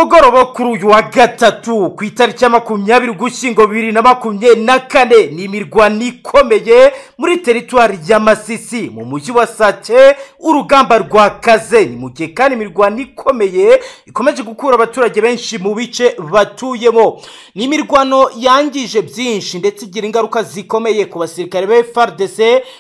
mugoroba kuri uyu wa gatatu ku itariki ya makumyabiri ugushyingo bibiri na makumyabiri na kane ni imirwano ikomeye muri teritwari ya masisi mu mujyi wa sake urugamba rwakaze ni mu gihe kandi imirwano ikomeye ikomeje gukura abaturage benshi mu bice batuyemo ni imirwano yangije byinshi ndetse igira ingaruka zikomeye ku basirikare ba frdc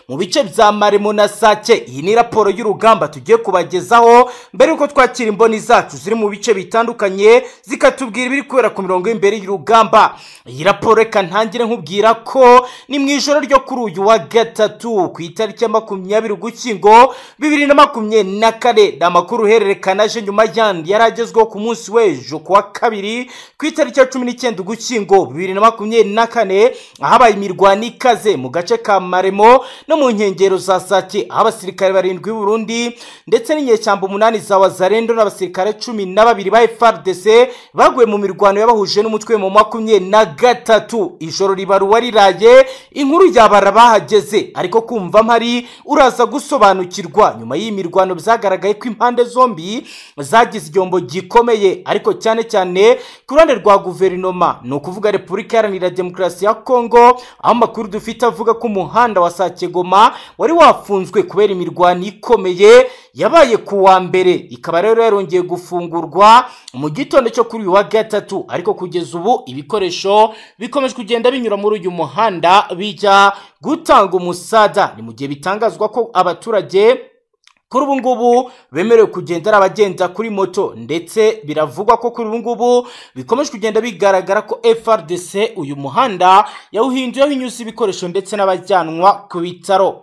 mu bice bya maremo na sake iyi ni raporo y'urugamba tugiye kubagezaho mbere y'uko twakira imboni zacu ziri mu bice bitandukanye zitandukanye zikatubwira ibiri kubera ku mirongo y'imbere y'urugamba iyi raporo reka ntangire nkubwira ko ni mu ijoro ryo kuri uyu wa gatatu ku itariki ya makumyabiri ugushyingo bibiri na makumyabiri na kane ni amakuru uhererekana aje nyuma yandi yari agezweho ku munsi w'ejo ku wa kabiri ku itariki ya cumi n'icyenda ugushyingo bibiri na makumyabiri na kane ahabaye imirwano ikaze mu gace ka maremo no mu nkengero za sake aho abasirikare barindwi b'uburundi ndetse n'inyeshyamba umunani za wazarendo n'abasirikare cumi na babiri ba FA FARDC baguye mu mirwano yabahuje n'umutwe mu makumyabiri na gatatu ijoro ribaruwa riraye inkuru yabara bahageze ariko kumva mpari uraza gusobanukirwa nyuma y'iyi mirwano byagaragaye ko impande zombi zagize igihombo gikomeye ariko cyane cyane ku ruhande rwa guverinoma ni ukuvuga repubulika iharanira demokarasi ya kongo aho amakuru dufite avuga ko umuhanda wa sakegoma wari wafunzwe kubera imirwano ikomeye yabaye ku wa mbere ikaba rero yarongeye gufungurwa mu gitondo cyo kuri uyu wa gatatu ariko kugeza ubu ibikoresho bikomeje kugenda binyura muri uyu muhanda bijya gutanga umusada ni mu gihe bitangazwa ko abaturage kuri ubu ngubu bemerewe kugenda ari abagenda kuri moto ndetse biravugwa ko kuri ubu ngubu bikomeje kugenda bigaragara ko FRDC uyu muhanda yawuhinduyeho inyuze ibikoresho ndetse n'abajyanwa ku bitaro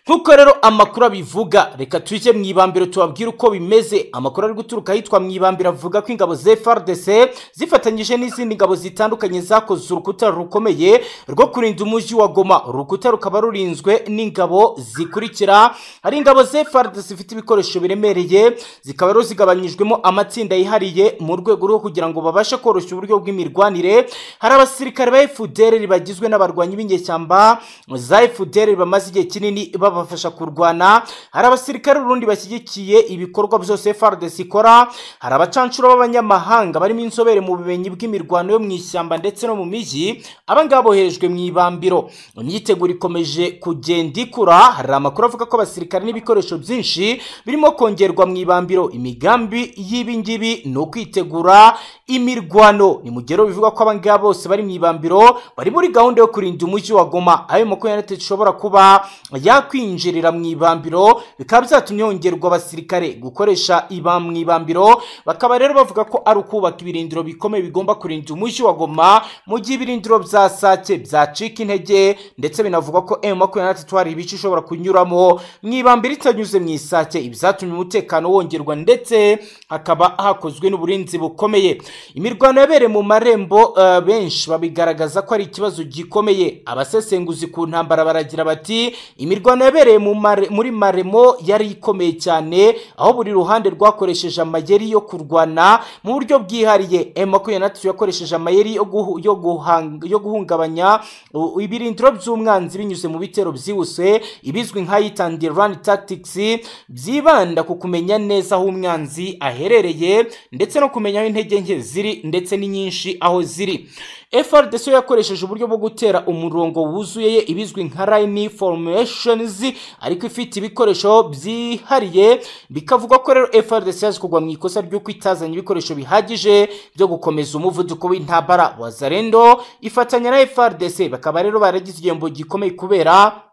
nkuko rero amakuru abivuga reka tujye mu ibambiro tubabwire uko bimeze amakuru ari guturuka ahitwa mu ibambiro avuga ko ingabo za FARDC zifatanyije n'izindi ngabo zitandukanye zakoze urukuta rukomeye rwo kurinda umujyi wa Goma urukuta rukaba rurinzwe n'ingabo zikurikira hari ingabo za FARDC zifite ibikoresho biremereye zikaba rero zigabanyijwemo amatsinda yihariye mu rwego rwo kugira ngo babashe koroshya uburyo bw'imirwanire hari abasirikare ba FDR bagizwe n'abarwanyi b'inyeshyamba za FDR bamaze igihe kinini babafasha kurwana hari abasirikare urundi bashyigikiye ibikorwa byose FARDC ikora hari abacanshuro b'abanyamahanga barimo inzobere mu bumenyi bw'imirwano yo mu ishyamba ndetse no mu mijyi aba ngaba boherejwe mu ibambiro imyiteguro ikomeje kugenda ikura hari amakuru avuga ko abasirikare n'ibikoresho byinshi birimo kongerwa mu ibambiro imigambi y'ibi ngibi ni ukwitegura imirwano ni mu gihe bivuga ko aba ngaba bose bari mu ibambiro bari muri gahunda yo kurinda umujyi wa Goma ayo makumyabiri ishobora kuba yakwi kwinjirira mu ibambiro bikaba byatumye hongerwa abasirikare gukoresha iba mu ibambiro bakaba rero bavuga ko ari ukubaka ibirindiro bikomeye bigomba kurinda umujyi wa Goma mu gihe ibirindiro bya Sake byacika intege ndetse binavuga ko M23 hari ibice ishobora kunyuramo mu ibambiro itanyuze mu isake ibyatumye umutekano wongerwa ndetse hakaba hakozwe n'uburinzi bukomeye imirwano yabereye mu marembo uh, benshi babigaragaza ko ari ikibazo gikomeye abasesenguzi ku ntambara baragira bati imirwano yabereye muri maremo yari ikomeye cyane aho buri ruhande rwakoresheje amayeri yo kurwana mu buryo bwihariye M23 yakoresheje amayeri yo, guhu, yo, guhang, yo guhungabanya ibirindiro by'umwanzi binyuze mu bitero byihuse ibizwi nka hit and run tactics byibanda ku kumenya neza aho umwanzi aherereye ndetse no kumenya aho intege nke ziri ndetse n'inyinshi aho ziri FRDC yakoresheje uburyo bwo gutera umurongo wuzuye ibizwi nka line formation ariko ifite ibikoresho byihariye bikavuga ko rero FRDC yaje kugwa mu ikosa ry'uko itazanye ibikoresho bihagije byo gukomeza umuvuduko w'intambara wa Zarendo ifatanya na FRDC bakaba rero baragize igihembo gikomeye kubera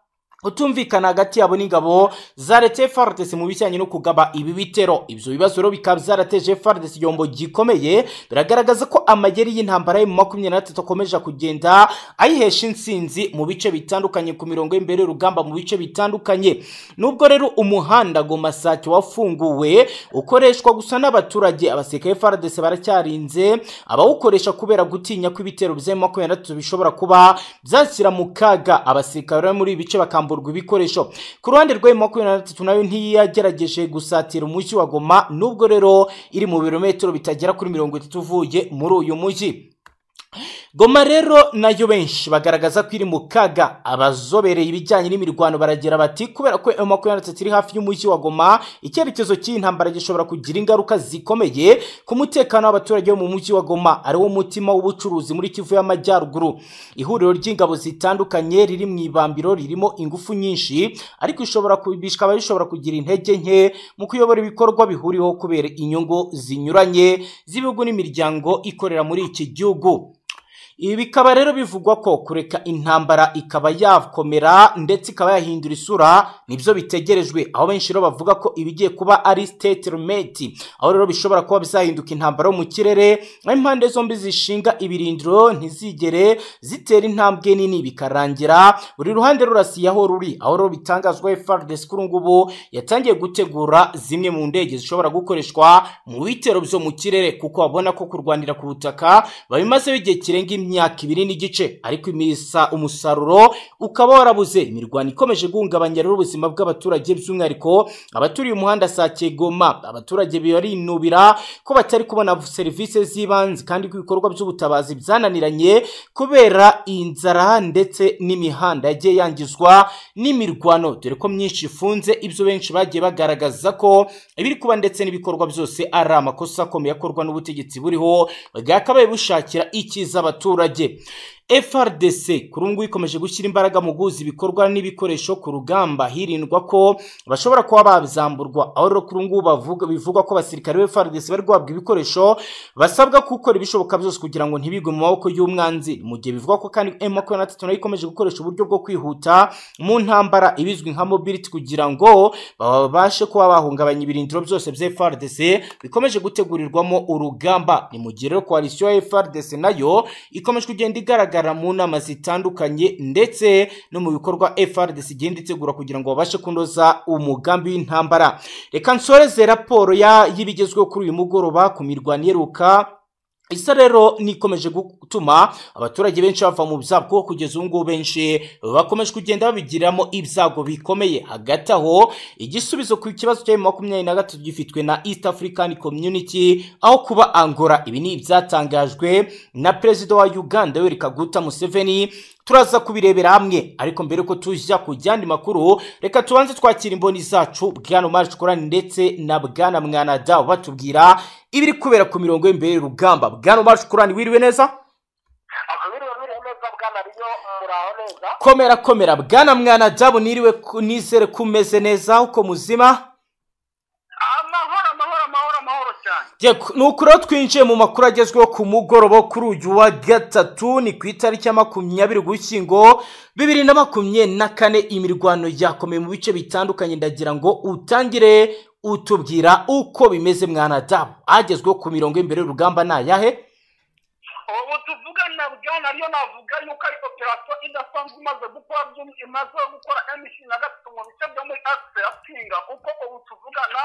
utumvikana hagati yabo n'ingabo za leta FARDC mu bijyanye no kugaba ibi bitero ibyo bibazo rero bikaba byarateje FARDC igihombo gikomeye biragaragaza ko amayeri y'intambara yo mu makumyabiri na gatatu akomeje kugenda ayihesha insinzi mu bice bitandukanye ku mirongo y'imbere y'urugamba mu bice bitandukanye nubwo rero umuhanda Goma Sake wafunguwe ukoreshwa gusa n'abaturage abasirikare FARDC baracyarinze abawukoresha kubera gutinya ko ibitero bya makumyabiri na gatatu bishobora kuba byashyira mu kaga abasirikare muri ibi bice bakamba kwamburwa ibikoresho ku ruhande rwa M23 nayo ntiyagerageje gusatira umujyi wa Goma nubwo rero iri mu birometero bitagera kuri mirongo itatu uvuye muri uyu mujyi goma rero nayo benshi bagaragaza ko iri mu kaga abazobereye ibijyanye n'imirwano baragira bati kubera ko emu makumyabiri na itatu iri hafi y'umujyi wa goma icyerekezo cy'iyi ntambara gishobora kugira ingaruka zikomeye ku mutekano w'abaturage bo mu mujyi wa goma ariwo mutima w'ubucuruzi muri kivu y'amajyaruguru ihuriro ry'ingabo zitandukanye riri mu ibambiro ririmo ingufu nyinshi ariko ishobora ku- bikaba bishobora kugira intege nke mu kuyobora ibikorwa bihuriweho kubera inyungu zinyuranye z'ibihugu n'imiryango ikorera muri iki gihugu ibi bikaba rero bivugwa ko kureka intambara ikaba yakomera ndetse ikaba yahindura isura nibyo bitegerejwe aho benshi rero bavuga ko ibigiye kuba ari statement aho rero bishobora kuba bizahinduka intambara yo mu kirere aho impande zombi zishinga ibirindiro ntizigere zitera intambwe nini bikarangira buri ruhande rurasiyaho ruri aho rero bitangazwa FARDC kuri ubu ngubu yatangiye gutegura zimwe mu ndege zishobora gukoreshwa mu bitero byo mu kirere kuko babona ko kurwanira ku butaka babimazeho igihe kirenga imyaka ibiri n'igice ariko imisa umusaruro ukaba warabuze imirwano ikomeje guhungabanya rero ubuzima bw'abaturage by'umwihariko abaturiye umuhanda saa Goma abaturage barinubira ko batari kubona serivisi z'ibanze kandi ko ibikorwa by'ubutabazi byananiranye kubera inzara ndetse n'imihanda yagiye yangizwa n'imirwano dore ko myinshi ifunze ibyo benshi bagiye bagaragaza ko ibiri kuba ndetse n'ibikorwa byose ari amakosa akomeye akorwa n'ubutegetsi buriho bwakabaye bushakira icyiza abaturage FRDC kuri ubu ngubu ikomeje gushyira imbaraga mu guhuza ibikorwa n'ibikoresho ku rugamba hirindwa ko bashobora kuba babizamburwa aho rero kuri ubu ngubu bavuga- bivugwa ko abasirikare ba FRDC bari guhabwa ibikoresho basabwa gukora ibishoboka byose kugira ngo ntibigwe mu maboko y'umwanzi mu gihe bivugwa ko kandi M23 nayo ikomeje gukoresha uburyo bwo kwihuta mu ntambara ibizwi nka mobility kugira ngo babashe kuba bahungabanya ibirindiro byose bya FRDC bikomeje gutegurirwamo urugamba ni mu gihe rero koalisiyo ya FRDC nayo ikomeje kugenda igaragara mu nama zitandukanye ndetse no mu bikorwa FRDC igenda itegura kugira ngo babashe kunoza umugambi w'intambara reka nsoreze raporo ya- y'ibigezweho kuri uyu mugoroba ku mirwano iheruka isa rero nikomeje gutuma abaturage benshi bava mu byago kuko kugeza ubu ngubu benshi bakomeje kugenda babigiramo ibyago bikomeye hagati aho igisubizo ku kibazo cya makumyabiri na gatatu gifitwe na east african community aho kuba angola ibi ni ibyatangajwe na perezida wa uganda yoweri kaguta museveni turaza kubirebera hamwe ariko mbere yuko tujya ku yandi makuru reka tubanze twakira imboni zacu bwana marci korani ndetse na bwana mwanada batubwira ibiri kubera ku mirongo y'imbere y'urugamba bwana marci korani wiriwe neza akabiriwe biri neza bwana riyo muraho neza komera komera bwana mwanadabu niriwe ku- nizere ko umeze neza uko muzima amahoro amahoro amahoro amahoro cyane Yego, ni uku rero twinjiye mu makuru agezweho ku mugoroba wo kuri uyu wa gatatu ni ku itariki ya makumyabiri ugushyingo bibiri na makumyabiri na kane imirwano yakomeye mu bice bitandukanye ndagira ngo utangire utubwira uko bimeze mwanadamu agezweho ku mirongo y'imbere y'urugamba ni ayahe ubu tuvugana bwana riyo navuga yuko ari operasiyo idasanzwe imaze gukora by'um- imaze gukora emishini na gatatu mu bice byo muri asite ya pinga kuko ubu tuvugana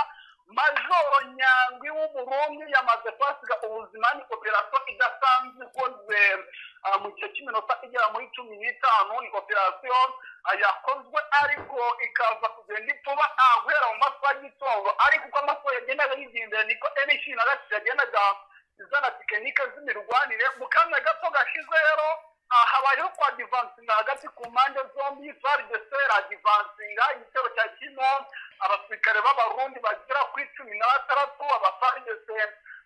majoro nyandwi w'uburundi yamaze kwasiga ubuzima ni operasiyo idasanzwe ikoze ah, mu gihe cy'iminota igera muri cumi n'itanu ni operasiyo ah, yakozwe ariko ikaza kugenda ipfuba ah, guhera mu masaha y'itondo ariko uko amasaha yagendaga yigendera niko emishini na gatatu yagendaga izana tekinike z'imirwanire mu kanya gato gashize rero ah, habayeho kwa divansinga hagati ku mpande zombi faridesera divansinga igitero cya kino abasirikare b'abarundi bagera kuri cumi na batandatu abafaridese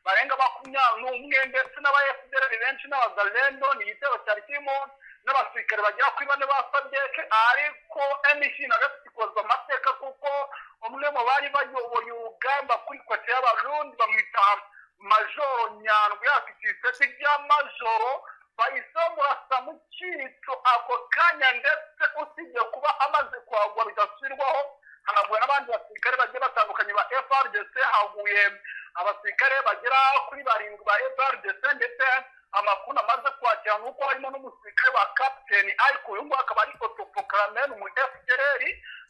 barenga makumyabiri n'umwe ndetse n'abayefuderi benshi n'abazalendo ni igitero cyari kirimo n'abasirikare bagera kuri bane ba sadeke ariko emisi na gatatu ikozwe amateka kuko umwe mu bari bayoboye urugamba kuri kote y'abarundi bamwita majoro nyandwi afite iseti rya majoro bayisamurasa mu cyico ako kanya ndetse usibye kuba amaze kwagwa bidasubirwaho hanaguwe n'abandi basirikare bagiye batandukanye ba frdc haguye abasirikare bagera kuri barindwi ba frdc ndetse amakuru amaze kwakira ni uko harimo n'umusirikare wa kapiteni ariko uyu nguyu akaba ari otopokarameni mu fdr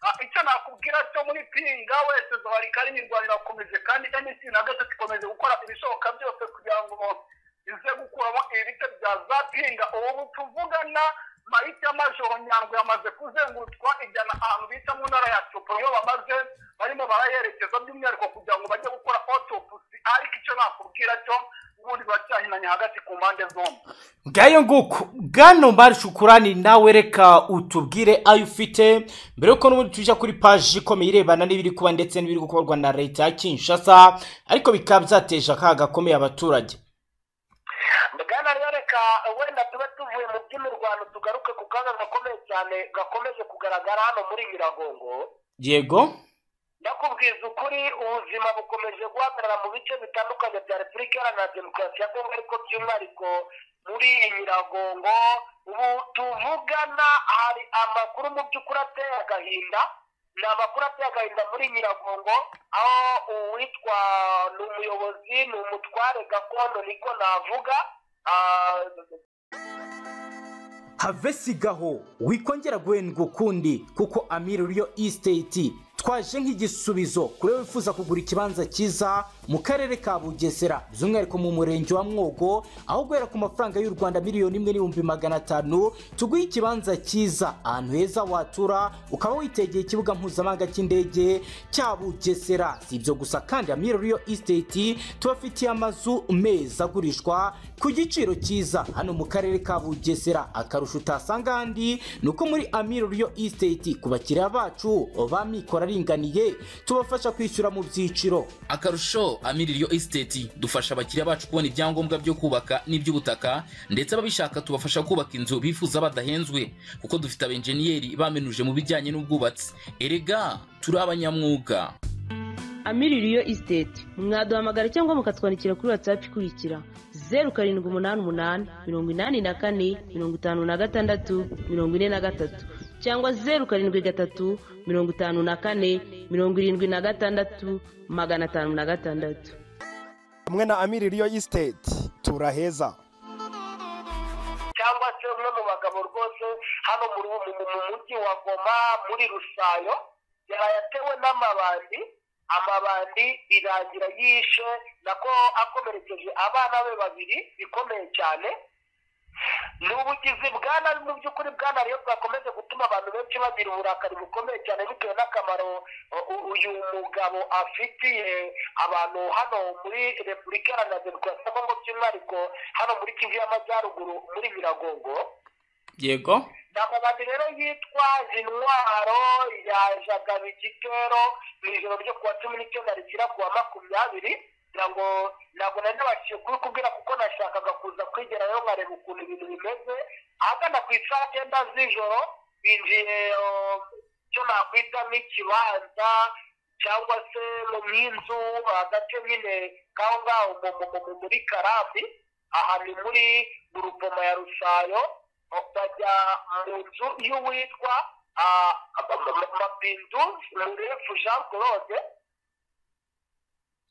Ah, icyo nakubwira cyo muri pinga wese zabarikari imirwano irakomeje kandi nc na gatatu ikomeje gukora ibishoboka byose kugira ngo ize gukuramo ibice bya za pinga ubu tuvugana marike y'amajoro nyandwi yamaze kuzengurutswa ijyana ahantu bita mu ntara ya cupa niyo bamaze barimo barayerekeza by'umwihariko kugira ngo bajye gukora autopsy ariko icyo nakubwira cyo ni ukundi baracyahinanye hagati ku mpande zombi ngayo nguko bwana mbari shukurani nawe reka utubwire ayo ufite mbere yuko n'ubundi tujya kuri paji ikomeye irebana n'ibiri kuba ndetse n'ibiri gukorwa na leta ya kinshasa ariko bikaba byateje akaga gakomeye abaturage bwana reka wenda tube tuvuye mu by'imirwano tugaruke ku kaga gakomeye cyane gakomeje kugaragara hano muri nyiragongo yego ndakubwiza ukuri ubuzima bukomeje guhagarara mu bice bitandukanye bya repubulika iharanira demokarasi ya kongo ariko by'umwihariko muri iyi nyiragongo ubu tuvugana hari amakuru mu by'ukuri ateye agahinda ni amakuru ateye agahinda muri nyiragongo aho uwitwa ni umuyobozi ni umutware gakondo niko navuga ah, have sigaho wikongera guhendwa ukundi kuko amiri ruriyo isiteti twaje nk'igisubizo kuri wowe wifuza kugura ikibanza cyiza mu karere ka bugesera by'umwihariko mu murenge wa mwogo aho guhera ku mafaranga y'u rwanda miliyoni imwe n'ibihumbi magana atanu tuguhe ikibanza cyiza ahantu heza watura ukaba witegeye ikibuga mpuzamahanga cy'indege cya bugesera si ibyo gusa kandi amiri ruriyo isiteti tubafitiye amazu meza agurishwa ku giciro cyiza hano mu karere ka bugesera akarusho utasanga ahandi ni uko muri amiri ruriyo isiteti ku bakiriya bacu bamikora aringaniye tubafasha kwishyura mu byiciro akarusho amiri riyo esiteti dufasha abakiriya bacu kubona ibyangombwa byo kubaka n'iby'ubutaka ndetse ababishaka tubafasha kubaka inzu bifuza badahenzwe kuko dufite abenjeniyeri bamenuje mu bijyanye n'ubwubatsi erega turi abanyamwuga amiririyo isiteti mwaduhamagara cyangwa mukatwandikira kuri watsapu ikurikira zeru karindwi umunani umunani mirongo inani na kane mirongo itanu na gatandatu mirongo ine na gatatu cyangwa zeru karindwi gatatu mirongo itanu na kane mirongo irindwi na gatandatu magana atanu na gatandatu hamwe na amiri riyo isiteti turaheza cyangwa se umwe mu bagabo rwose hano muri ubu mu mu mujyi wa goma muri rusayo yaraye atewe n'amabandi amabandi irangira yishe nako akomerekeje abana be babiri bikomeye cyane ni ubugizi bwa nabi mu by'ukuri bwa nabi bwakomeje gutuma abantu benshi bagira uburakari bukomeye cyane bitewe n'akamaro uh, u- uyu mugabo afitiye abantu hano muri repubulika iharanira demokarasi ya kongo by'umwihariko hano muri kivu y'amajyaruguru muri biragongo yego ndamubandi rero yitwaje intwaro yajagaga igitero mu ijoro ryo kuwa cumi n'icyenda rishyira kuwa makumyabiri kugira ngo ntabwo nari nabashije kubikubwira kuko nashakaga kuza kwigerayo nkareba ukuntu ibintu bimeze ahagana ku isaha cyenda z'ijoro binjiye eh, icyo nakwita nk'ikibanza cyangwa se mu nk'inzu agace nyine kaho ngaho mu- mu- mu- mu- muri karambi aha ni muri gurupoma ya rusayo bajya mu nzu y'uwitwa ah, ma- ma- ma- mapindu murefu jean claude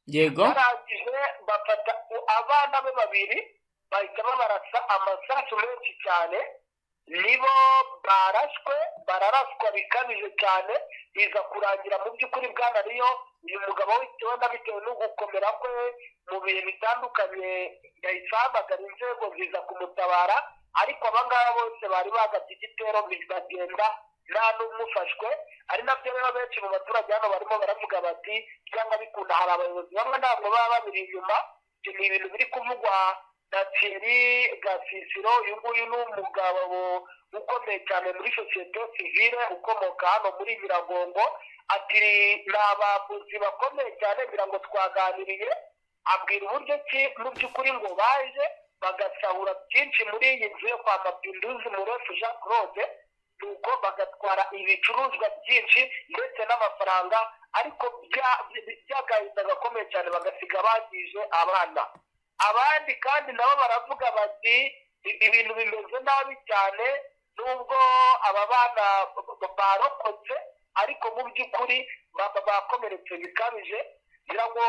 yego barangije bafata u- abana be babiri bahita babarasa amasasu menshi cyane nibo barashwe bararaswa bikabije cyane biza kurangira mu by'ukuri bwana riyo uyu mugabo witewe na bitewe no gukomera kwe mu bihe bitandukanye yahise ahamagara inzego ziza kumutabara ariko aba ngaba bose bari bagabye igitero bigagenda nta n'umwe ufashwe ari nabyo rero benshi mu baturage hano barimo baravuga bati cyangwa bikunda hari abayobozi bamwe ntabwo baba babiri inyuma ibyo ni ibintu biri kuvugwa na thierry gasisiro uyu nguyu ni umugabo ukomeye cyane muri sosiyete sivile ukomoka hano muri nyiragongo ati ni abavuzi bakomeye cyane ngira ngo twaganiriye abwira uburyo ki mu by'ukuri ngo baje bagasahura byinshi muri iyi nzu yo kwa mapinduzi murefu jean claude nuko bagatwara ibicuruzwa byinshi ndetse n'amafaranga ariko bya- bya- byagahinda gakomeye cyane bagasiga bangije abana abandi kandi nabo baravuga bati "I- ibintu bimeze nabi cyane nubwo aba bana b- b- barokotse ariko mu by'ukuri ba- ba- bakomeretse bikabije kugira ngo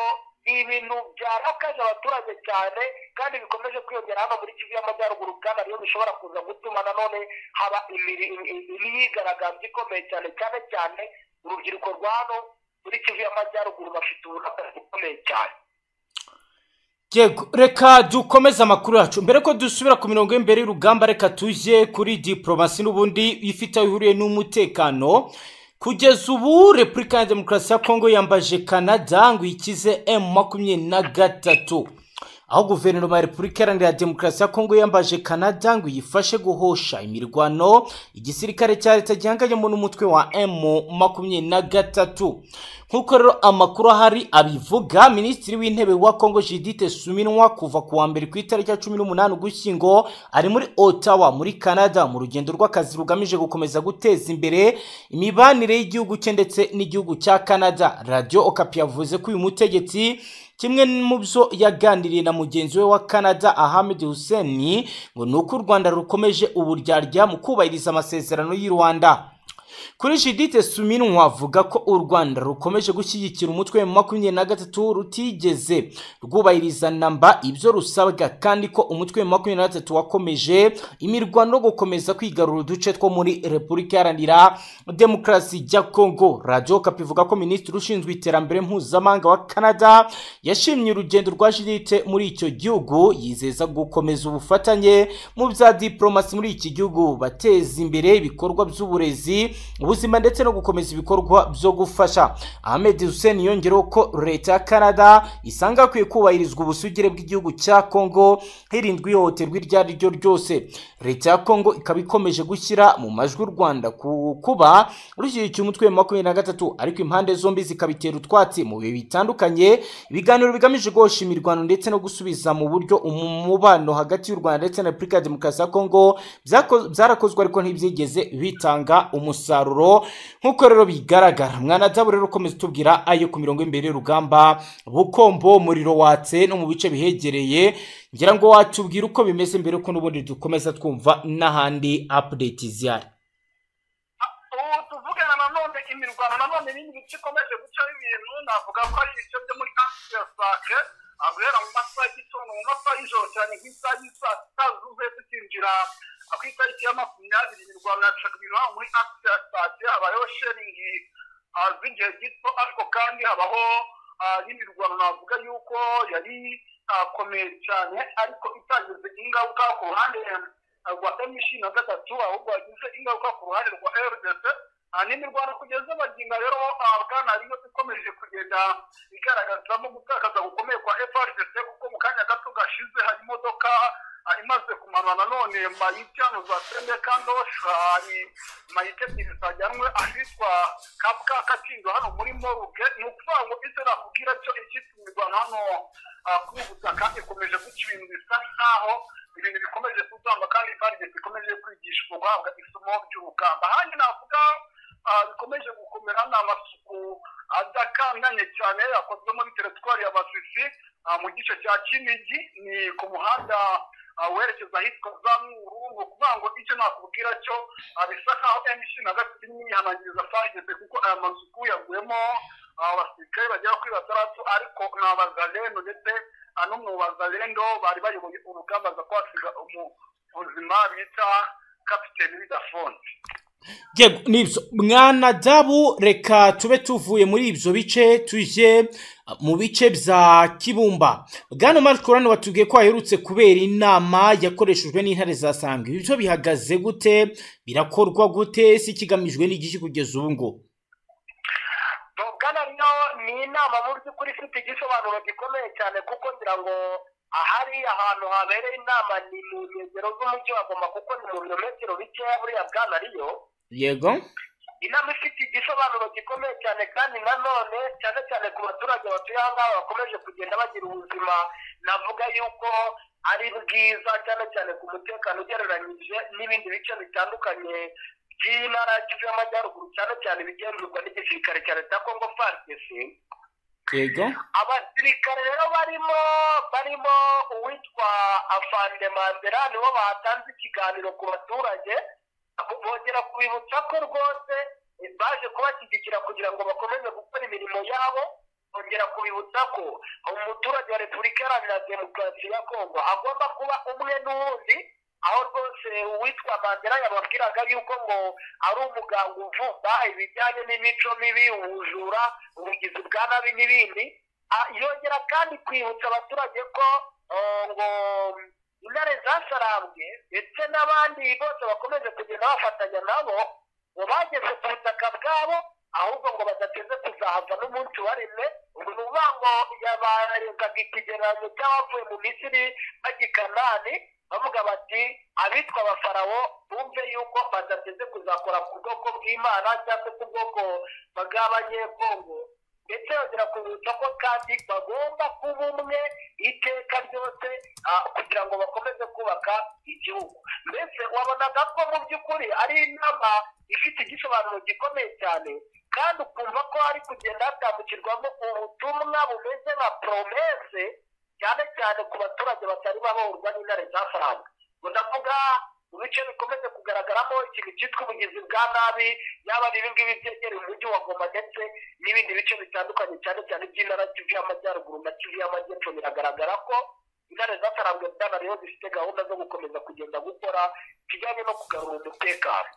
ni ibintu byarakaje abaturage cyane kandi bikomeje kwiyongera hano muri kivu y'amajyaruguru kandi ariyo bishobora kuza gutuma nanone haba imiri- im- im- imyigaragambyo ikomeye cyane cyane cyane urubyiruko rwa hano muri kivu y'amajyaruguru bafite uburakari bukomeye cyane yego reka dukomeze amakuru yacu mbere ko dusubira ku mirongo y'imbere y'urugamba reka tujye kuri diporomasi n'ubundi ifite aho ihuriye n'umutekano kugeza ubu repubulika ya demokarasi ya kongo yambaje canada ngo ikize emu makumyabiri na gatatu aho guverinoma ya repubulika iharanira demokarasi ya kongo yambaje kanada ngo iyifashe guhosha imirwano igisirikare cya leta gihanganyemo n'umutwe wa emu makumyabiri na gatatu nk'uko rero amakuru ahari abivuga minisitiri w'intebe wa kongo jidite suminwa kuva ku wa mbere ku itariki ya cumi n'umunani ugushyingo ari muri otawa muri canada mu rugendo rw'akazi rugamije gukomeza guteza imbere imibanire y'igihugu cye ndetse n'igihugu cya canada radio okapi yavuze ko uyu mutegetsi kimwe mu byo yaganiriye na mugenzi we wa canada ahmed hussein ngo ni uko u rwanda rukomeje uburyarya mu kubahiriza amasezerano y'u rwanda kuri judite suminwa avuga ko u rwanda rukomeje gushyigikira umutwe mu makumyabiri na gatatu rutigeze rwubahiriza namba ibyo rusabwa kandi ko umutwe mu makumyabiri na gatatu wakomeje imirwano no gukomeza kwigarura uduce two muri repubulika iharanira demokarasi ya kongo radiyo kapi ivuga ko minisitiri ushinzwe iterambere mpuzamahanga wa canada yashimye urugendo rwa judite muri icyo gihugu yizeza gukomeza ubufatanye mu bya diporomasi muri iki gihugu bateza imbere ibikorwa by'uburezi ubuzima ndetse no gukomeza ibikorwa byo gufasha ahmed hussein yongereho ko leta ya canada isanga hakwiye kubahirizwa ubusugire bw'igihugu cya kongo hirindwa ihohoterwa iryo ari ryo ryose leta ya kongo ikaba ikomeje gushyira mu majwi u rwanda ku kuba rushyigikiye umutwe wa makumyabiri na gatatu ariko impande zombi zikabitera utwatsi mu bihe bitandukanye ibiganiro bigamije guhosha imirwano ndetse no gusubiza mu buryo umubano hagati y'u rwanda ndetse na repubulika ya demokarasi ya kongo byako- byarakozwe ariko ntibyigeze bitanga umusaruro umusaruro nk'uko rero bigaragara mwanadamu rero ukomeza utubwira ayo ku mirongo y'imbere y'urugamba bukombo umuriro watse no mu bice bihegereye ngira ngo watubwire uko bimeze mbere ko n'ubundi dukomeza twumva n'ahandi apudeti zihari ubu tuvugana nanone imirwano nanone n'ibindi bice ikomeje gucaho ibintu navuga ko ari ibice byo muri asirasake guhera mu masaha y'igitondo mu masaha y'ijoro cyane ku isaha y'isaa sita zuzuye tukinjira ku itariki ya makumyabiri imirwano yacaga ibintu haba muri asirasake habayeho sheringi ah, z'igihe gito ariko kandi habaho ah, n'imirwano navuga yuko yari akomeye cyane ariko itageze ingaruka ku ruhande rwa emishi na gatatu ahubwo wagize ingaruka ku ruhande rwa rdc Ah, n'imirwano kugeza baginga rero ah, bwana ariyo ikomeje kugenda igaragazamo gutakaza gukomeye kwa frdc kuko mu kanya gato gashize hari imodoka ah, imaze kumanura nanone mayiti hano za sende kandosha ni mayiti ebyiri zajyanwe ahitwa kabwa kacyindo hano muri moruge ni ukuvuga ngo icyo nakubwira cyo icyitwa imirwano hano ah, kuri ubu butaka ikomeje guca ibintu bisa nk'aho ibintu bikomeje kuzamba kandi kandi bikomeje kwigishwa guhabwa isomo ry'urugamba ahandi navuga ah, bikomeje gukomera ni amasuku adakanganye cyane yakozwe muri teritwari ya basisi ah, mu gice cya kinigi ni ku muhanda ah, werekeza ahitwa za muru ni ukuvuga ngo icyo nakubwira cyo ah, bisa nkaho mc na gatatu irimo yihanangiriza farigese kuko aya masuku yaguyemo ah, abasirikare bagera kuri batandatu ariko ni abazalendo ndetse ano mu bazalendo bari bayoboye urugamba za kwasiga ubuzima bita kapiteni bidafonse yego nibyo mwana dabu reka tube tuvuye muri ibyo bice tujye uh, mu bice bya kibumba bwana marc kurani watubwiye ko haherutse kubera inama yakoreshejwe n'intare za sangwa ibi byo bihagaze gute birakorwa gute si kigamijwe n'igiki kugeza ubu ngubu bwana rino ni inama mu by'ukuri ifite igisobanuro gikomeye cyane kuko ngira ngo ahari ahantu habereye inama ni mu nkengero z'umujyi wa goma kuko ni mu birometero bikeya buriya bwana riyo yego inama ifite igisobanuro gikomeye cyane kandi nanone cyane cyane ku baturage batuye aha ngaha bakomeje kugenda bagira ubuzima navuga yuko ari bwiza cyane cyane ku mutekano ugereranyije n'ibindi bice bitandukanye by'intara y'amajyaruguru cyane cyane bigenzurwa n'igisirikare cya leta ya kongo frdc yego abasirikare rero barimo barimo uwitwa afande mandera nibo batanze ikiganiro ku baturage bongera kubibutsa ko rwose baje kubashyigikira kugira ngo bakomeze gukora imirimo yabo bongera kubibutsa ko umuturage wa repubulika iharanira demokarasi ya kongo agomba kuba umwe n'uwundi aho rwose uwitwa mandela yababwiraga yuko ngo ari umuganga uvumba ibijyanye n'imico mibi ubujura ubugizi bwa nabi n'ibindi Ah, yongera kandi kwibutsa abaturage ko eh, ngo intare zasarambwe ndetse n'abandi bose bakomeje kugenda bafatanya nabo ngo bageze ku butaka bwabo ahubwo ngo badateze kuzahava n'umunsi waremwe ubu ni ukuvuga ngo yabarenzaga ikigereranyo cy'abavuye mu misiri bajya i kanani bavuga bati abitwa abafarawo bumve yuko badateze kuzakora ku bwoko bw'imana cyangwa se ku bwoko bw'abanyekongo ndetse bagera ku ko kandi bagomba kuba umwe iteka ryose ah, kugira ngo bakomeze kubaka igihugu mbese wabonaga ko mu by'ukuri ari inama ifite igisobanuro gikomeye cyane kandi ukumva ko hari kugenda hatambukirwamo ubutumwa bumeze nka poromese cyane cyane ku baturage batari baborwa n'intare z'afaranga ngo ndavuga mu bice bikomeje kugaragaramo ikintu cyitwa ubugizi bwa nabi yaba ari ibingibi byegereye umujyi wa goma ndetse n'ibindi bice bitandukanye cyane cyane by'intara kivu y'amajyaruguru na kivu y'amajyepfo biragaragara ko intare z'afaranga byaba rero zifite gahunda zo gukomeza kugenda gukora kijyanye no kugarura umutekano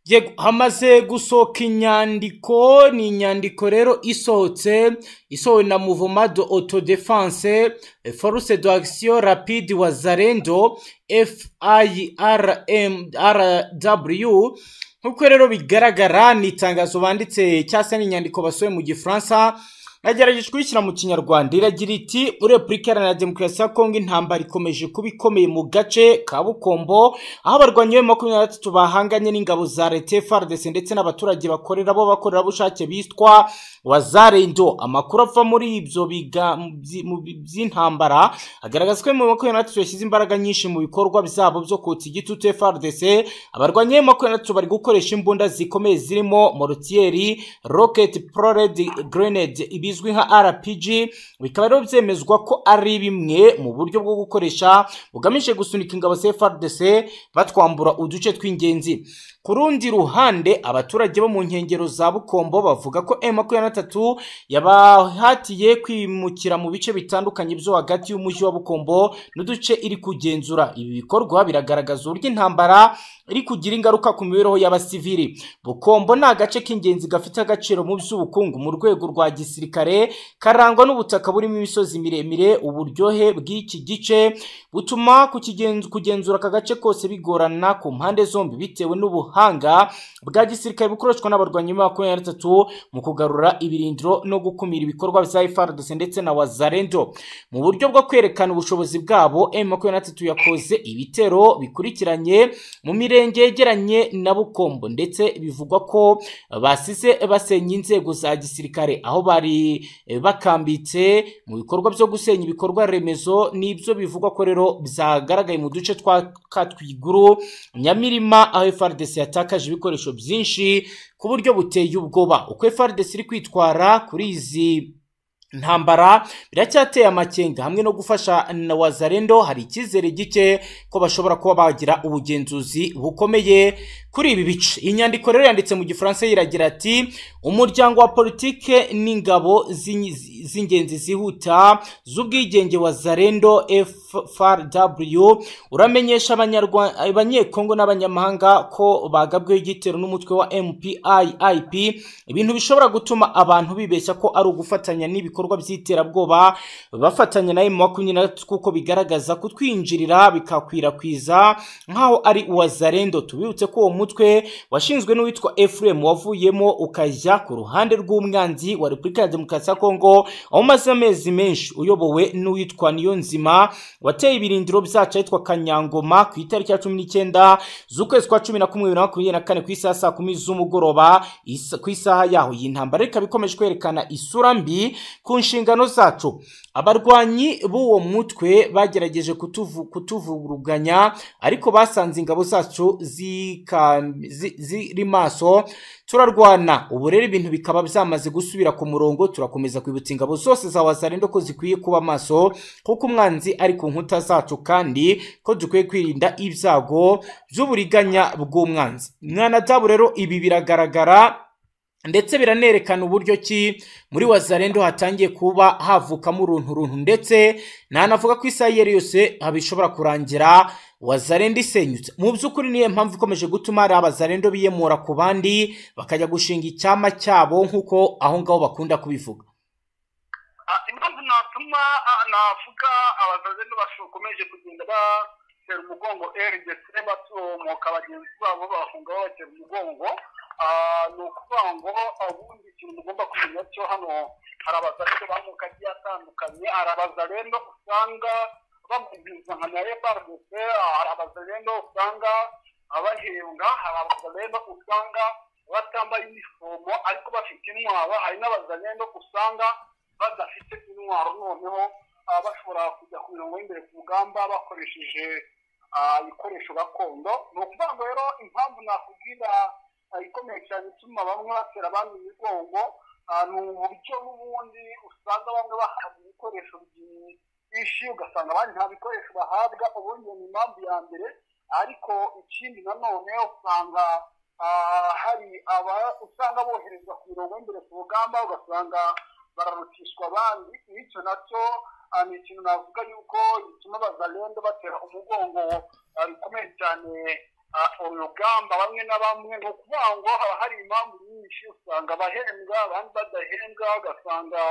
Yego, hamaze gusohoka inyandiko ni inyandiko rero isohotse isohowe na mouvement de autodefense eh, force d'action rapide wazarendo firmrw nk'uko rero bigaragara ni itangazo banditse cyangwa se ni inyandiko basohoye mu gifaransa nagerageje kuyishyira mu kinyarwanda iragira iti repubulika iharanira demokarasi ya kongo intambara ikomeje kuba ikomeye mu gace ka bukombo aho abarwanyi be makumyabiri na batatu bahanganye n'ingabo za leta fardese ndetse n'abaturage bakorera bo bakorerabushake bitwa wazarendo amakuru ava muri ibyo biga- mu bi- by'intambara agaragaza ko bibiri na makumyabiri na batatu yashyize imbaraga nyinshi mu bikorwa byabo byo kotsa igitutu frdc abarwanyi be makumyabiri na batatu bari gukoresha imbunda zikomeye zirimo morotiyeri rocket prored grenade ibizwi nka rpg bikaba rero byemezwa ko ari bimwe mu buryo bwo gukoresha bugamije gusunika ingabo za frdc batwambura uduce tw'ingenzi ku rundi ruhande abaturage bo mu nkengero za bukombo bavuga ko M23 yabahatiye kwimukira mu bice bitandukanye byo hagati y'umujyi wa bukombo n'uduce iri kugenzura ibi bikorwa biragaragaza uburyo intambara iri kugira ingaruka ku mibereho y'abasivili bukombo ni agace k'ingenzi gafite agaciro mu by'ubukungu mu rwego rwa gisirikare karangwa n'ubutaka burimo imisozi miremire uburyohe bw'iki gice butuma kukigenz- kugenzura aka gace kose bigorana ku mpande zombi bitewe n'ubuhanga bwa gisirikare bukoreshwa n'abarwanyi ba makumyabiri na batatu mu kugarura ibirindiro no gukumira ibikorwa bya FARDC ndetse na wazarendo mu buryo bwo kwerekana ubushobozi bwabo M23 yakoze ibitero bikurikiranye mu mirenge yegeranye na Bukombo ndetse bivugwa ko basize basenya inzego za gisirikare aho bari eh, bakambitse mu bikorwa byo gusenya ibikorwa remezo nibyo bivugwa ko rero byagaragaye mu duce twa Katwiguru Nyamirima aho FARDC yatakaje ibikoresho byinshi ku buryo buteye ubwoba uko FARDC iri kwitwara kuri izi ntambara biracyateye amakenga hamwe no gufasha na wazarendo hari icyizere gike ko bashobora kuba bagira ubugenzuzi bukomeye kuri ibi bice iyi nyandiko rero yanditse mu gifaransa yiragira ati umuryango wa politike n'ingabo z'in- z'ingenzi zihuta z'ubwigenge wa zarendo frw uramenyesha Abanyarwa- abanyekongo n'abanyamahanga ko bagabweho igitero n'umutwe wa mpiip ibintu bishobora gutuma abantu bibeshya ko ari ugufatanya n'ibikorwa by'iterabwoba bafatanya na makumyabiri na gatatu kuko bigaragaza kutwinjirira bikakwirakwiza nk'aho ari uwazarendo tubibutse ko uwo mutwe washinzwe n'uwitwa efuremu wavuyemo ukajya ku ruhande rw'umwanzi wa repubulika ya demokarasi ya kongo aho umaze amezi menshi uyobowe n'uwitwa niyonzima wateye ibirindiro byacu ahitwa kanyangoma ku itariki ya cumi n'ikenda z'ukwezi kwa cumi na kumwe bibiri na makumyabiri na kane ku isaha saa kumi z'umugoroba isa- ku isaha yaho iyi ntambara ikaba ikomeje kwerekana isura mbi ku nshingano zacu abarwanyi b'uwo mutwe bagerageje kutuvu- kutuvuruganya ariko basanze ingabo zacu zika- zi- ziri maso turarwana ubu rero ibintu bikaba byamaze gusubira ku murongo turakomeza kwibutsa ingabo zose za wazarendo ko zikwiye kuba maso kuko umwanzi ari ku nkuta zacu kandi ko dukwiye kwirinda ibyago by'uburiganya bw'umwanzi mwana dabu rero ibi biragaragara ndetse biranerekana uburyo ki muri wazarendo hatangiye kuba havukamo urunturuntu ndetse nanavuga ko isaha iyo ari yo yose bishobora kurangira wazarendo isenyutse mu by'ukuri niyo mpamvu ikomeje gutuma hari abazarendo biyemura ku bandi bakajya gushinga icyama cyabo nk'uko aho ngaho bakunda kubivuga Ah, impamvu natuma ah, navuga abazaze ntibashokomeje kugenda batera umugongo rdc batumoka bagenzi babo bahunga babatera umugongo Ah, ni ukuvuga ngo ubundi ikintu mugomba kumenya cyo hano hari abazari b'amoko agiye atandukanye hari abazarendo usanga bagura impuzankano ya epardese hari abazarendo usanga bahembwa hari abazarendo usanga batambaye inifomo ariko bafite intwaro hari n'abazarendo usanga badafite intwaro noneho ah, bashobora kujya ku mirongo y'imbere ku rugamba bakoresheje ah, ibikoresho gakondo ni ukuvuga ngo rero impamvu nakubwira ah, ikomeye cyane ituma bamwe batera abandi imigongo ah, ni uburyo n'ubundi usanga bamwe bahabwa ibikoresho byinshi ugasanga abandi nta bikoresho bahabwa ubundi iyo ni impamvu ya mbere ariko ikindi nanone usanga ah, hari aba usanga boherezwa ku mirongo y'imbere ku rugamba ugasanga bararutishwa abandi bityo nacyo ah, ni ikintu navuga yuko gituma abazarende batera umugongo ah, bikomeye cyane ah, urugamba bamwe na bamwe ni ukuvuga ngo haba hari impamvu nyinshi usanga abahembwa abandi badahembwa ugasanga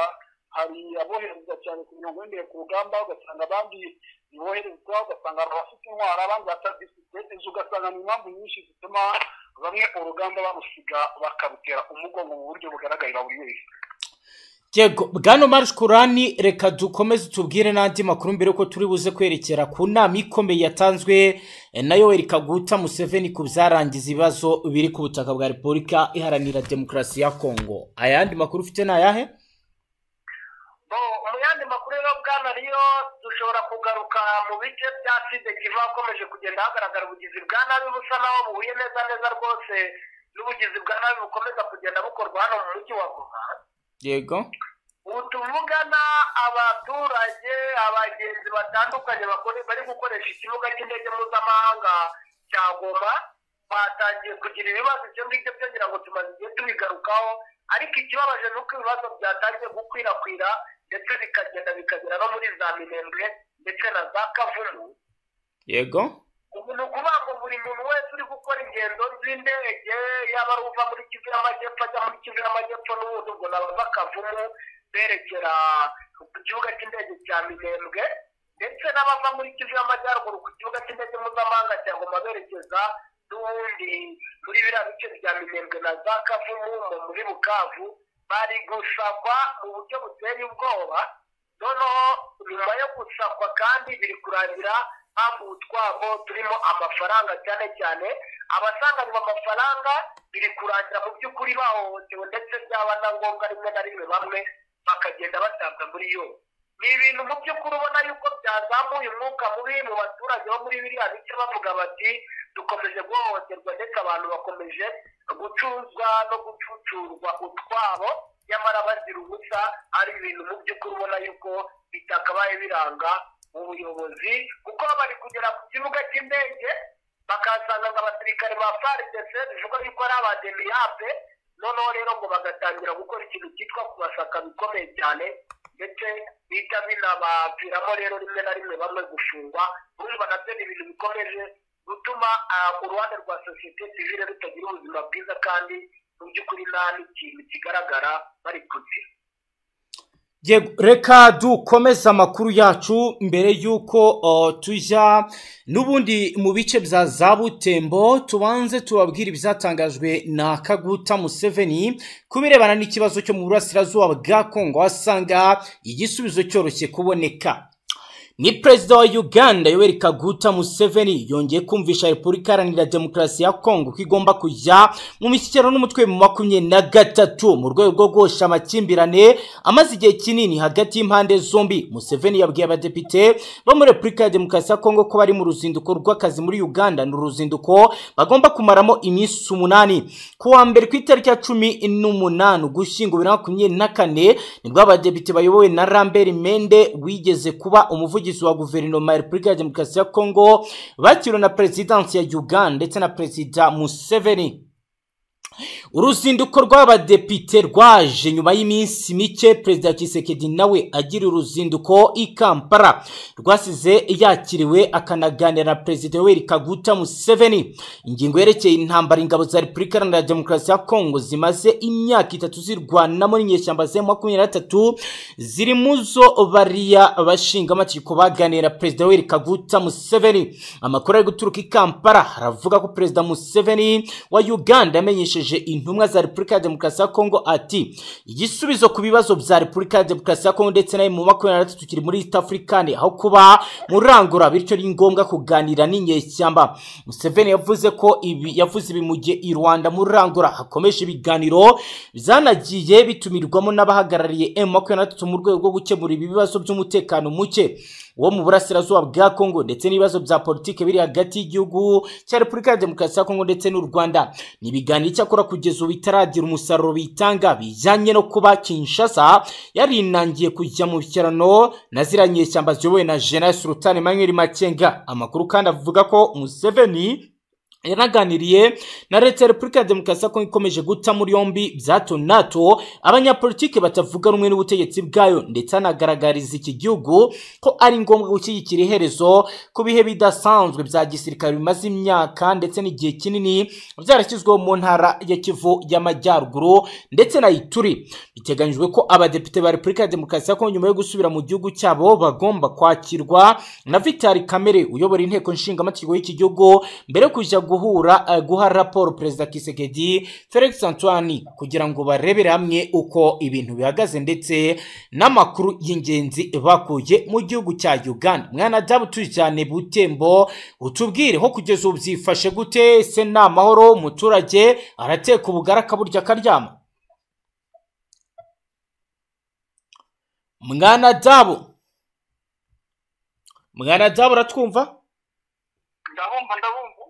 hari aboherezwa cyane ku mirongo y'imbere ku rugamba ugasanga abandi ntiboherezwa ugasanga hari abafite intwara abandi batazifite izo ugasanga ni impamvu nyinshi zituma bamwe urugamba barusiga bakarutera umugongo mu buryo bugaragarira buri wese Yego, bwana Marsh Kurani reka dukomeze tubwire n'andi makuru mbere ko turi buze kwerekera ku nama ikomeye yatanzwe eh, na Yoweri Kaguta Museveni ku byarangiza ibibazo biri ku butaka bwa Repubulika Iharanira Demokarasi ya Kongo. Ayandi makuru ufite ni ayahe? Bo, mu yandi makuru rero bwana riyo dushobora kugaruka mu bice bya sida kiva hakomeje kugenda hagaragara ubugizi bwa nabi busa naho buhuye neza neza rwose n'ubugizi bwa nabi bukomeza kugenda bukorwa hano mu mujyi wa goma Yego. ubu tuvugana abaturage abagenzi batandukanye bakore- bari gukoresha ikibuga cy'indege mpuzamahanga cya goma batangiye kugira ibibazo ibyo ngibyo byongera ngo tumaze igihe tubigarukaho ariko ikibabaje ni uko ibibazo byatangiye gukwirakwira ndetse bikagenda bikagera no muri za minembwe ndetse na za kavumu Yego. ubu ni ukuvuga ngo buri muntu wese uri gukora ingendo z'indege yaba ari uva muri kivu y'amajyepfo ajya muri kivu y'amajyepfo n'ubundi ubwo ni abava kavumu berekera ku kibuga cy'indege cya minembwe ndetse n'abava muri kivu y'amajyaruguru ku kibuga cy'indege mpuzamahanga cya ngoma berekeza n'ubundi muri biriya bice bya minembwe na za kavumu mu muri bukavu bari gusakwa mu buryo buteye ubwoba noneho nyuma yo gusakwa kandi biri kurangira hamwe utwabo turimo amafaranga cyane cyane abasanganywe amafaranga biri kurangira mu by'ukuri bahohotewe ndetse byaba na ngombwa rimwe na rimwe bamwe bakagenda batabwa muri yo ni ibintu mu by'ukuri ubona yuko byazamuye umwuka mubi mu baturage bo muri biriya bice bavuga bati dukomeje guhohoterwa ndetse abantu bakomeje gucuzwa no gucucurwa utwabo nyamara bazira ubusa ari ibintu mu by'ukuri ubona yuko bitakabaye biranga ubuyobozi kuko bari kugera ku kibuga cy'indege bakahasangaza abasirikare ba faridese bivuga yuko ari abademiyape noneho rero ngo bagatangira gukora ikintu cyitwa kubasaka bikomeye cyane ndetse bihita binabapfiramo rero rimwe na rimwe bamwe gufungwa urumva nabyo ni ibintu bikomeje gutuma ah, uruhande rwa sosiyete sivile rutagira ubuzima bwiza kandi mu by'ukuri nta n'ikintu kigaragara bari kuzira Yego, reka dukomeze amakuru yacu mbere y'uko uh, tujya n'ubundi mu bice bya za butembo tubanze tubabwire ibyatangajwe na kaguta museveni ku birebana n'ikibazo cyo mu burasirazuba bwa kongo asanga igisubizo cyoroshye kuboneka ni perezida wa uganda yoweri kaguta museveni yongeye kumvisha repubulika iharanira demokarasi ya kongo ko igomba kujya mu mishyikirano n'umutwe mu makumyabiri na gatatu mu rwego rwo guhosha amakimbirane amaze igihe kinini hagati y'impande zombi museveni yabwiye abadepite bo muri repubulika ya demokarasi ya kongo ko bari mu ruzinduko rw'akazi muri uganda ni uruzinduko bagomba kumaramo iminsi umunani ku wa mbere ku itariki ya cumi n'umunani ugushyingo bibiri na makumyabiri na kane nibwo abadepite bayobowe na rambert mende wigeze kuba umuvugizi wa guverinoma ya repubulika ya demokarasi ya kongo bakiriwe na perezidansi ya uganda ndetse na perezida museveni uruzinduko rw'abadepite rwaje nyuma y'iminsi mike perezida kisekedi nawe agira uruzinduko i kampala rwasize yakiriwe akanaganira na perezida yoweri kaguta museveni ingingo yerekeye intambara ingabo za repubulika iharanira demokarasi ya kongo zimaze imyaka itatu zirwanamo n'inyeshyamba ze makumyabiri na gatatu ziri mu zo bariya abashingamategeko baganira perezida yoweri kaguta museveni amakuru ari guturuka i kampala aravuga ko perezida museveni wa uganda yamenyesheje yashikirije intumwa za repubulika ya demokarasi ya kongo ati igisubizo ku bibazo bya repubulika ya demokarasi ya kongo ndetse nayo mu makumyabiri na gatatu kiri muri east africane aho kuba murangura bityo ni ngombwa kuganira n'inyeshyamba museveni yavuze ko ibi yavuze ibi mu gihe i rwanda murangura hakomeje ibiganiro byanagiye bitumirwamo n'abahagarariye emu makumyabiri na gatatu mu rwego rwo gukemura ibi bibazo by'umutekano muke wo mu burasirazuba bwa kongo ndetse n'ibibazo bya politiki biri hagati y'igihugu cya repubulika ya demokarasi ya kongo ndetse n'u rwanda ni ibiganiro icyakora kugeza ubu bitaragira umusaruro bitanga bijyanye no kuba kinshasa yarinangiye kujya mu bishyirano na ziriya nyeshyamba ziyobowe na jenerali sultan emmanuel makenga amakuru kandi avuga ko museveni yanaganiriye na leta ya repubulika ya demokarasi ya kongo ikomeje guta muri yombi bya hato na hato abanyapolitiki batavuga rumwe n'ubutegetsi bwayo ndetse anagaragariza iki gihugu ko ari ngombwa gushyigikira iherezo ku bihe bidasanzwe bya gisirikare bimaze imyaka ndetse n'igihe kinini byarashyizweho mu ntara ya kivu y'amajyaruguru ndetse na ituri biteganyijwe ko abadepite ba repubulika ya demokarasi ya kongo nyuma yo gusubira mu gihugu cyabo bagomba kwakirwa na vitali kamere uyobora inteko nshingamategeko y'iki gihugu mbere yo kujya guhura eh, guha raporo perezida kisekedi felix antoine kugira ngo barebere hamwe uko ibintu bihagaze ndetse n'amakuru y'ingenzi bakuye mu gihugu cya uganda mwana dabu turi cyane butembo utubwire ho kugeza ubu byifashe gute se ni amahoro umuturage arateka ubugari akaburya akaryama mwana dabu mwana dabu uratwumva ndabumva ndabumva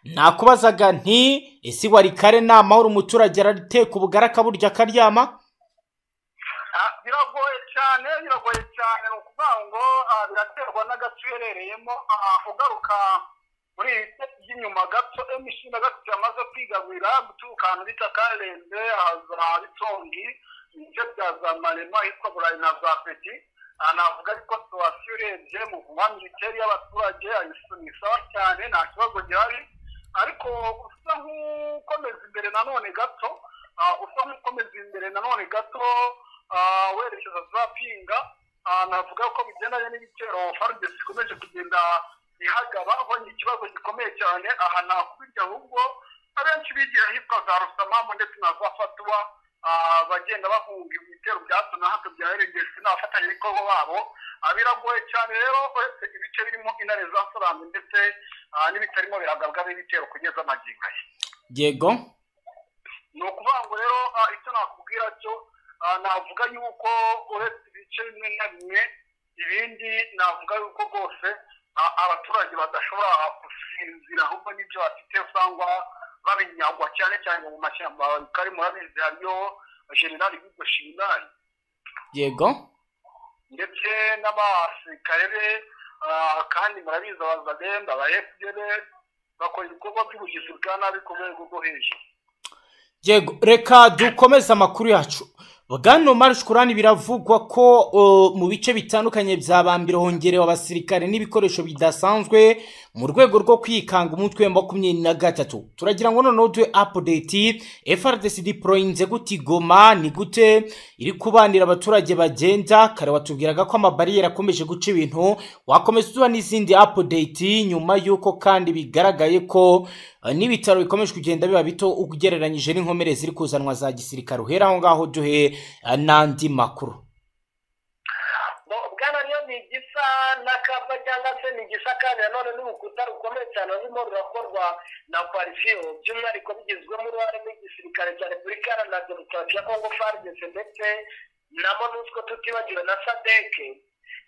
nakubazaga nti ese wari kare ni amahoro umuturage arateka ubugari akaburya akaryama Ah, biragoye cyane biragoye cyane ni ukuvuga ngo ah, biraterwa n'agace uherereyemo Ah, ugaruka muri ibi bice by'inyuma gato emishinga gato yamaze kwigabira guturuka ahantu bita karenze haza bitongi ibice bya za marema ahitwa burayi na za peti Ah, navuga ariko situwasiyo urebye mu kuba minisiteri y'abaturage ah, ni sawa cyane nta kibazo gihari ariko usa nk'ukomeza imbere nanone gato ah, usa nk'ukomeza imbere nanone gato ah, werekeza za pinga ah, navuga ko bigendanye n'ibitero farudesi ikomeje kugenda ihagaba abonye ikibazo gikomeye cyane aha nakubirya ahubwo abenshi bigira ahitwa za rusamamu ndetse na za fatuwa ah, bagenda bahunga ibitero bya hato na hato bya rgs n'abafatanyabikorwa babo Ah, biragoye cyane rero uretse ibice birimo intare za salamu ndetse ah, n'ibitarimo biragabwamo ibitero kugeza amagingo ye yego ni ukuvuga ngo rero ah, icyo nakubwira cyo ah, navuga yuko uretse ibice bimwe na bimwe ibindi navuga yuko rwose ah, abaturage badashobora gusinzira ahubwo n'ibyo bafite usanga babinyagwa cyane cyane mu mashyamba kari murabizi hariyo generali hugo shingani yego ndetse n'abasirikare be ah, kandi murabizi abazagenda aba fdr bakora ibikorwa by'ubugizi bwa nabi ku rwego rwo hejuru yego reka dukomeze amakuru yacu bwana marushikurani biravugwa ko uh, mu bice bitandukanye bya bambira hongerewe abasirikare n'ibikoresho bidasanzwe mu rwego rwo kwikanga umutwe wa makumyabiri na gatatu turagira ngo noneho duhe apudeti frdc diporoyinze gute igoma ni gute iri kubanira abaturage bagenda kare watubwiraga ko amabariyeri akomeje guca ibintu wakomeza uduha n'izindi apudeti nyuma y'uko kandi bigaragaye ko Uh, n'ibitaro bikomeje kugenda biba bito ugereranyije n'inkomere ziri kuzanwa za gisirikare uhera aho ngaho duhe uh, n'andi makuru bwana rero ni igisa n'akapa cyangwa se ni igisa kandi nanone n'urukuta rukomeye cyane rurimo rurakorwa na parisiyo by'umwihariko bigizwemo uruhare n'igisirikare cya repubulika iharanira demokarasi ya kongo faridese ndetse na monusco tutibagiwe na sadeke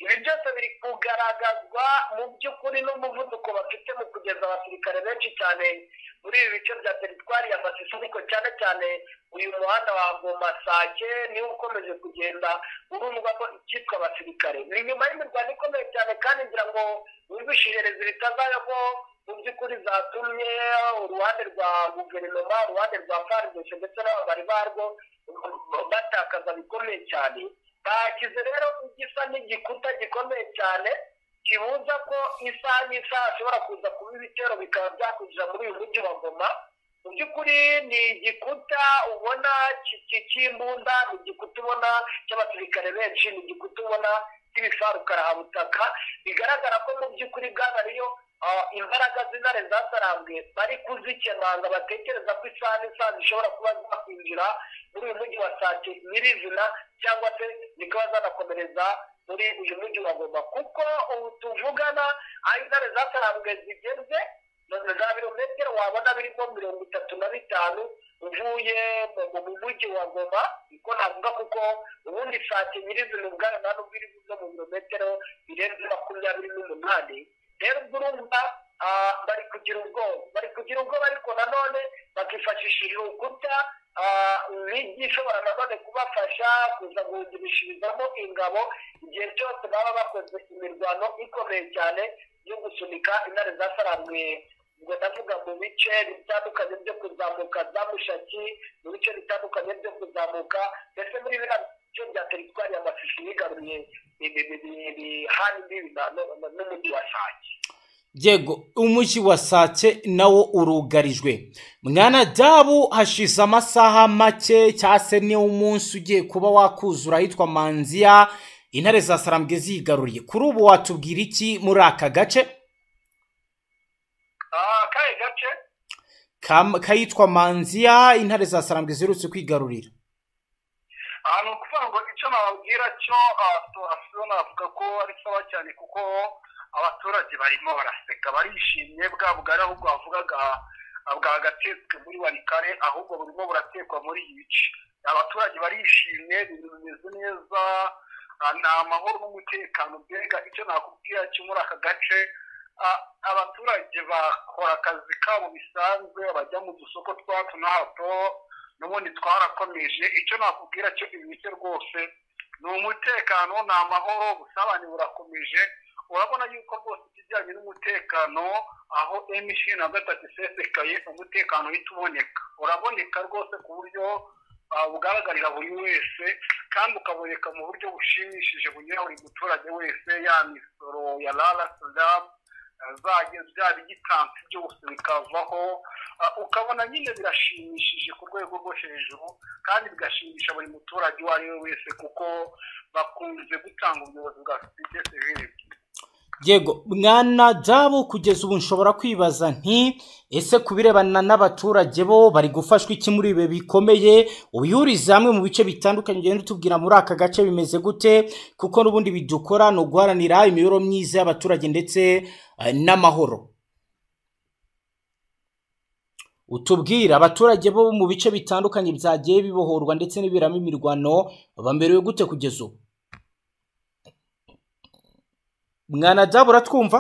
ibi byose biri kugaragazwa mu by'ukuri n'umuvuduko bafite mu kugeza abasirikare benshi cyane muri ibi bice bya teritwari ya masisi ariko cyane cyane uyu muhanda wa gomasake niwo ukomeje kugenda urundwamo icyitwa abasirikare ni nyuma y'imirwano ikomeye cyane kandi ngira ngo wumvishirereze bitazayo ko mu by'ukuri zatumye uruhande rwa guverinoma uruhande rwa faridesi ndetse n'ababari barwo batakaza bikomeye cyane bashyize rero igisa n'igikuta gikomeye cyane kibuza ko isaha n'isaha hashobora kuza kuba ibitero bikaba byakwinjira muri uyu mujyi wa goma mu by'ukuri ni igikuta ubona ki- ki- cy'imbunda ni igikuta ubona cy'abasirikare benshi ni igikuta ubona cy'ibifarukara butaka bigaragara ko mu by'ukuri bwana ariyo ah, imbaraga z'intare zatarambwe bari kuzikemanga batekereza ko isaha n'isaha zishobora kuba zakwinjira muri uyu mujyi wa sake nyirizina cyangwa se zikaba zanakomereza muri uyu mujyi wa goma kuko ubu tuvugana aho intare zatarambwe zigeze za birometero wabona birimo mirongo itatu na bitanu uvuye mu- mu mujyi wa goma niko navuga kuko ubundi sake nyirizina ubwayo nta nubwo iri buze mu birometero birenze makumyabiri n'umunani rero ubwo urumva ah, bari kugira ubwoba bari kugira ubwoba ariko nanone bakifashisha urukuta imijyi ishobora nanone kubafasha kuza guhugurishirizamo ingabo igihe cyose baba bakoze imirwano ikomeye cyane yo gusunika intare zasaramwe ubwo ndavuga mu bice bitandukanye byo kuzamuka za mushaki mu bice bitandukanye byo kuzamuka ndetse muri biriya bice bya teritwari ya masisi yigaruye ibihani bibi na- na- na- n'umujyi wa sake yego umujyi wa sake nawo urugarijwe mwana dabu hashize amasaha make cyangwa se ni umunsi ugiye kuba wakuzura ahitwa manziya intare za sarambwe zigaruriye kuri ubu watubwira iki muri aka gace Ah, kahe gace Kam- kayitwa manziya intare za sarambwe ziherutse kwigarurira aha ni ukuvuga ngo icyo nababwira cyo abaturage navuga ko ari sawa cyane kuko abaturage barimo baraseka barishimye bwa bugari ahubwo bavugaga bwagatetswe muri warikare ahubwo burimo buratekwa muri iyi bice abaturage barishimye ibintu bimeze neza ah, ni amahoro n'umutekano mbega icyo nakubwira cyo muri aka gace ah, abaturage bakora akazi kabo bisanzwe bajya mu dusoko twa hato na hato n'ubundi twarakomeje icyo nakubwira cyo ibice rwose ni umutekano ni amahoro ubusabane burakomeje urabona yuko rwose ikijyanye n'umutekano aho emishi na gatatu isesekaye umutekano uhita uboneka uraboneka rwose ku buryo ah, bugaragarira buri wese kandi ukaboneka mu buryo bushimishije bunyura buri muturage wese ya misoro ya rarasidamu zajya bya bigitansi byose bikavaho Ah, ukabona nyine birashimishije ku rwego rwo hejuru kandi bigashimisha buri muturage uwo ari we wese kuko bakunze gutanga ubuyobozi bwa sosiyete sivile yego mwana dabu kugeza ubu nshobora kwibaza nti ese ku birebana n'abaturage bo bari gufashwa iki muri ibi bikomeye ubihuriza hamwe mu bice bitandukanye ugenda utubwira muri aka gace bimeze gute kuko n'ubundi bidukora ni uguharanira imibereho myiza y'abaturage ndetse eh, n'amahoro utubwira abaturage bo mu bice bitandukanye byagiye bibohorwa ndetse n'ibiberamo imirwano bamerewe gute kugeza ubu mwana dabu uratwumva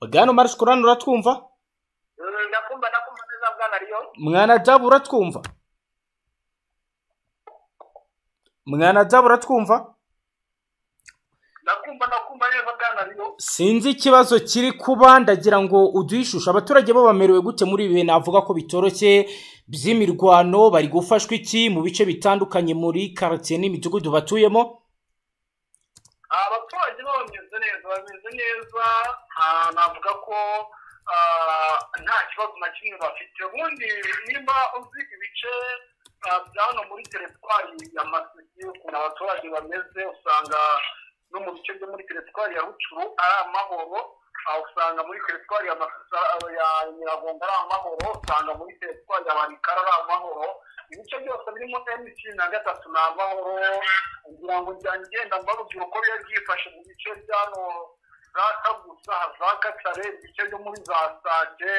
bwana marisikorani uratwumva Mm, ndakumva ndakumva neza bwana riyo mwana dabu uratwumva mwana dabu uratwumva ndakumva ndakumva neza bwana riyo sinzi ikibazo kiri kuba ndagira ngo uduhishushe abaturage bo bamerewe gute muri ibi bintu navuga ko bitoroshye by'imirwano bari gufashwa iki mu bice bitandukanye muri karitsiye n'imidugudu batuyemo abaturage bo bameze neza bameze neza ah, navuga ko ah, nta kibazo na kimwe bafite ubundi nimba uzi ibice ah, bya hano muri teritwari ya masisi ukuntu abaturage bameze usanga no mu bice byo muri teritwari ya rucuru ari amahoro ah, usanga muri teritwari ya masisi ah, ya nyiragongo ari amahoro usanga muri teritwari ya barikara ari amahoro ibice byose birimo emutiyeni na gatatu ni amahoro kugira ngo njyane igenda mbarubwira uko biba byifashe mu bice byano za kagusa za katare ibice byo muri za sake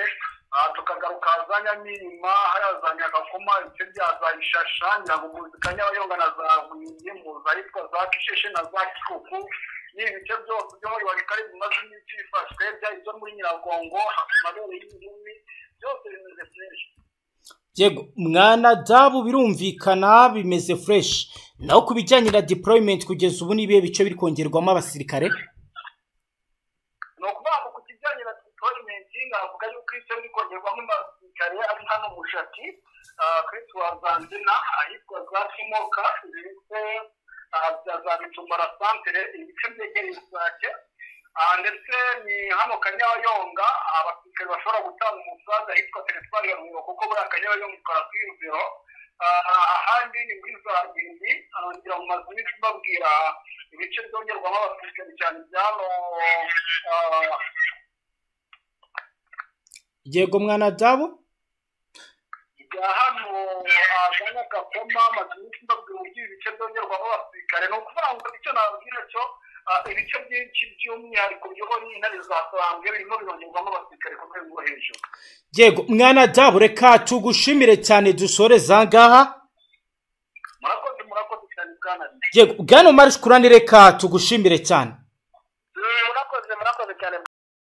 ah, tukagaruka za nyamirima hariya za nyagakoma ibice bya za ishasha nyabuguzi kanyabayonga na za huye mu zahitwa za kisheshe na za kikuku ni ibice byose byo muri warikari bimaze iminsi bifashwe byari ibyo muri nyiragongo amabere y'ibihumi byose bimeze byinshi yego mwana dabu birumvikana bimeze fureshi naho ku bijyanye na deployment kugeza ubu n'ibihe bice biri kongerwamo abasirikare ni ukuvuga ngo ku kijyanye na deployment navuga yuko icyo biri kongerwamo abasirikare ari hano mushati kuri tuwazanzina ahitwa za kimoka ndetse ah, bya za bitumara santere ibice byegereye isake Ah, ndetse ni hano kanyabayonga abasirikare bashobora gutanga umusanzu ahitwa teritwari ya rubiro kuko buriya kanyabayonga ikora kuri rubiro Ah, ahandi ni muri za bindi ngira ngo maze iminsi mbabwira ibice byongerwamo abasirikari cyane byano yego mwana dabo bya hano agana gakoma amazu menshi ndabwira uburyo ibice byongerwamo abasirikare ni ukuvuga ngo icyo nababwira cyo ah, ibice byinshi by'umwihariko biyobora intare za kurambwe birimo birongerwamo abasirikare ku rwego rwo hejuru yego mwana dabo reka tugushimire cyane dusoreze aha ngaha murakoze murakoze cyane bwana yego bwana marishe kurani reka tugushimire cyane murakoze murakoze cyane